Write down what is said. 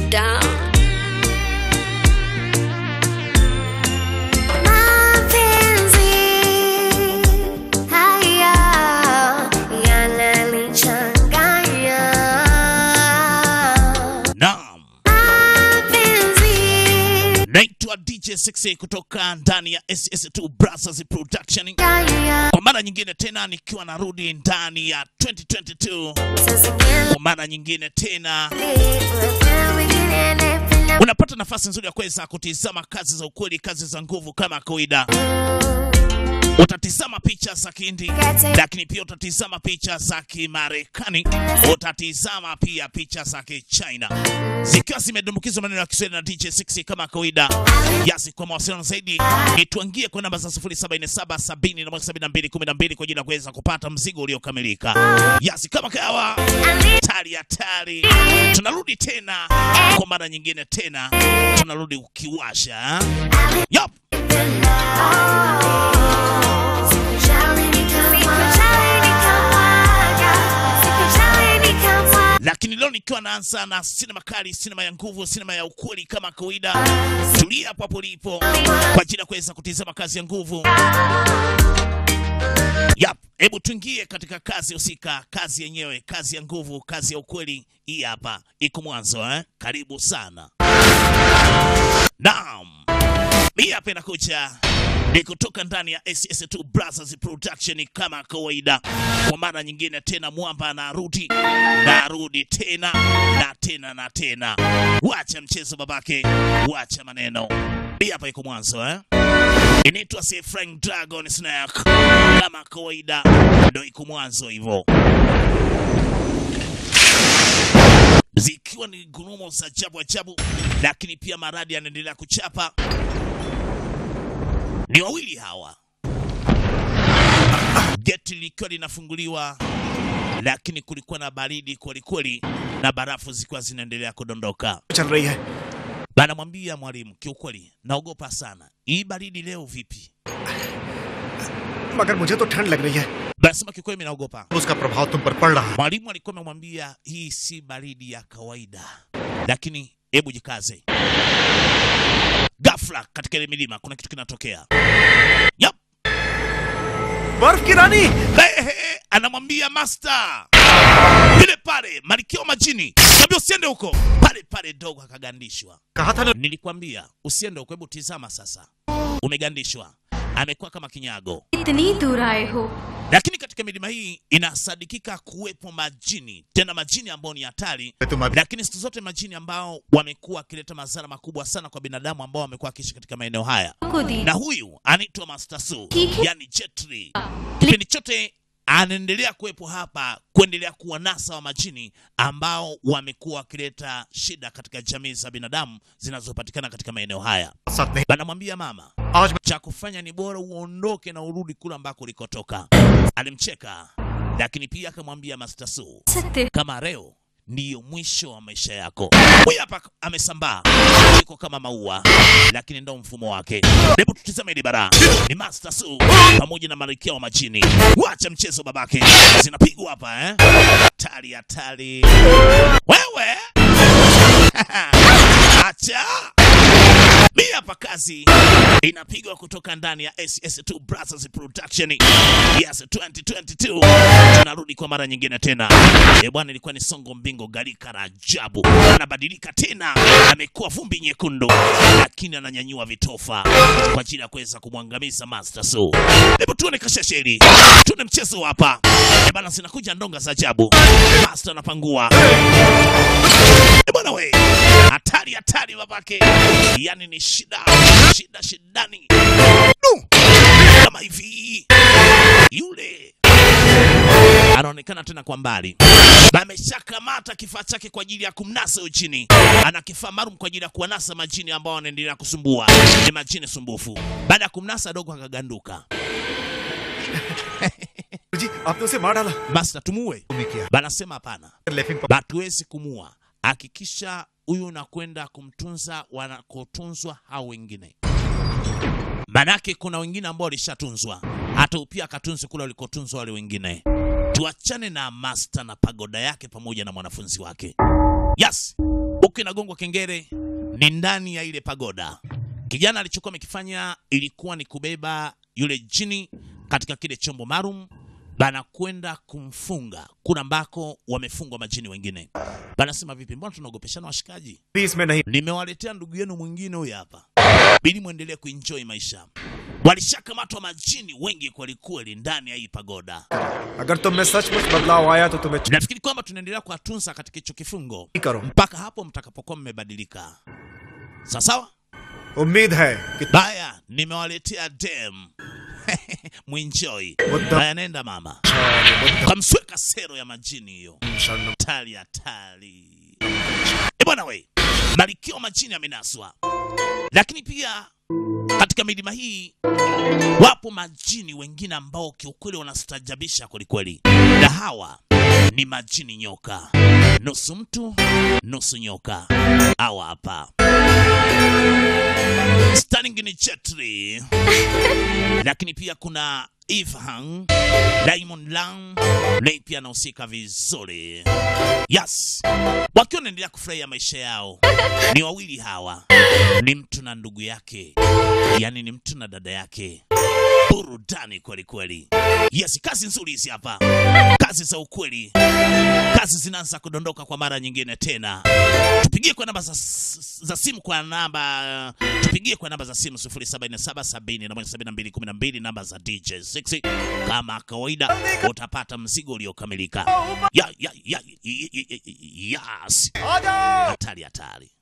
down. Mapenzi haya yananichanganya. Naam, Mapenzi naitwa DJ 6 kutoka ndani ya SS2 Brothers Production haya kwa mara nyingine tena nikiwa narudi ndani ya 2022 saa zingine kwa mara nyingine tena kuna wengine napenda unapata nafasi nzuri ya kuweza kutizama kazi za ukweli, kazi za nguvu kama kawaida. Utatizama picha za Kihindi, lakini pia utatizama picha za Kimarekani, utatizama pia picha za Kichina zikiwa zimedumbukizwa maneno ya Kiswahili na DJ 6 kama kawaida. Yasi, kwa mawasiliano zaidi nituangie kwa namba za 0747707212 kwa ajili ya kuweza kupata mzigo uliokamilika. Yasi, kama kawa tari hatari, tunarudi tena kwa mara nyingine tena, tunarudi ukiwasha yep. lakini leo nikiwa naanza na sinema kali, sinema ya nguvu, sinema ya ukweli kama kawaida. Tulia hapo hapo ulipo kwa ajili ya kuweza kutizama kazi ya nguvu. Yap, hebu tuingie katika kazi husika, kazi yenyewe, kazi ya nguvu, kazi ya ukweli. Hii hapa iko mwanzo eh? Karibu sana. Naam, hii hapa inakuja ni kutoka ndani ya SS2 Brothers Production kama kawaida. Kwa mara nyingine tena, mwamba anarudi, narudi tena na tena na tena. Wacha mchezo babake, wacha maneno. Hii hapa iko mwanzo eh? Inaitwa si Frank Dragon Snack kama kawaida, ndo iko mwanzo hivyo, zikiwa ni gurumo za ajabu ajabu, lakini pia maradi yanaendelea kuchapa ni wawili hawa, geti likiwa linafunguliwa, lakini kulikuwa na baridi kwelikweli na barafu zikiwa zinaendelea kudondoka. चल रही है Banamwambia mwalimu, kiukweli naogopa sana, hii baridi leo vipi? मगर मुझे तो ठंड लग रही है Banasema kiukweli, mimi naogopa. उसका प्रभाव तुम पर पड़ रहा है Mwalimu alikuwa amemwambia hii si baridi ya kawaida, lakini hebu jikaze. Ghafla katika ile milima kuna kitu kinatokea. Yep. बर्फ की रानी Ehe, anamwambia master vile pale malkia wa majini kabla usiende huko pale pale dogo akagandishwa कहा था ना nilikwambia usiende huko hebu tizama sasa umegandishwa amekuwa kama kinyago इतनी दूर आए हो lakini katika milima hii inasadikika kuwepo majini tena majini ambao ni hatari तुम अभी lakini siku zote majini ambao wamekuwa wakileta madhara makubwa sana kwa binadamu ambao wamekuwa wakiishi katika maeneo haya को दी na huyu anaitwa Master Su, Kiki. yani Jetri. Kipindi chote anaendelea kuwepo hapa kuendelea kuwanasa wa majini ambao wamekuwa wakileta shida katika jamii za binadamu zinazopatikana katika maeneo haya. साथ नहीं Banamwambia mama, आज मैं cha kufanya ni bora uondoke na urudi kule ambako ulikotoka. Alimcheka, lakini pia akamwambia Master Su, सकते kama leo ndiyo mwisho wa maisha yako. Huyu hapa amesambaa, yuko kama maua, lakini ndo mfumo wake. Hebu tutizame hili bara, ni Master Su pamoja na malkia wa majini. Wacha mchezo babake, zinapigwa hapa eh? Hatari, hatari wewe acha hii hapa kazi inapigwa kutoka ndani ya SS2 Brothers Production. Yes, 2022 tunarudi kwa mara nyingine tena. E bwana, ilikuwa ni songo mbingo galika la ajabu, anabadilika tena, amekuwa vumbi nyekundu, lakini ananyanyua vitofa kwa ajili ya kuweza kumwangamiza Master Su. Hebu tuone kasheshe hili, tuone mchezo hapa. E bwana, zinakuja ndonga za ajabu, Master anapangua E bwana we, hatari hatari babake, yani ni shida shida shidani Du! kama hivi. Yule anaonekana tena kwa mbali, ameshakamata kifaa chake kwa ajili ya kumnasa huyu chini. Ana kifaa maalum kwa ajili ya kuwanasa majini ambao wanaendelea kusumbua, ni majini sumbufu. Baada ya kumnasa, dogo akaganduka. जी आपने उसे मार डाला Basta tumuue, तुमने किया banasema hapana. Laughing hatuwezi kumua. Hakikisha huyu unakwenda kumtunza wanakotunzwa hao wengine, manake kuna wengine ambao walishatunzwa, hata upia akatunzwe kule walikotunzwa wale wengine. Tuachane na master na pagoda yake pamoja na mwanafunzi wake. Yes, huku inagongwa kengele, ni ndani ya ile pagoda. Kijana alichokuwa amekifanya ilikuwa ni kubeba yule jini katika kile chombo maalum bana kwenda kumfunga kuna ambako wamefungwa majini wengine. Banasema vipi, mbona tunaogopeshana washikaji? Please मैं नहीं Nimewaletea ndugu yenu mwingine huyu hapa, ili mwendelee kuenjoy maisha. Walishakamatwa majini wengi kwelikweli ndani ya hii pagoda. अगर तुम में सचमुच बदलाव आया तो तुम्हें Nafikiri kwamba tunaendelea kuwatunza katika hicho kifungo ठीक करो mpaka hapo mtakapokuwa mmebadilika. Sawa sawa. उम्मीद है कि Baya, nimewaletea dem mwinjoi. Muda- Haya, nenda mama, kamsweka sero ya majini hiyo tali hatari. E bwana we, Malkia majini amenaswa, lakini pia katika milima hii wapo majini wengine ambao kiukweli wanastajabisha kwelikweli, na hawa ni majini nyoka, nusu mtu nusu nyoka. Hawa hapa Stunning ni Chetri, lakini pia kuna Ifhang, Diamond Lang naye pia anahusika vizuri. Yes, wakiwa wanaendelea kufurahia maisha yao. Ni wawili hawa, ni mtu na ndugu yake, yaani ni mtu na dada yake. Burudani kweli kweli. Yes, kazi nzuri hizi hapa, kazi za ukweli, kazi zinaanza kudondoka kwa mara nyingine tena. Tupigie kwa namba za, za simu kwa namba tupigie kwa namba za simu 0777 namba za DJ 6 kama kawaida, utapata mzigo uliokamilika. Ya, ya, ya, ya, ya, ya, yes. Hatari hatari.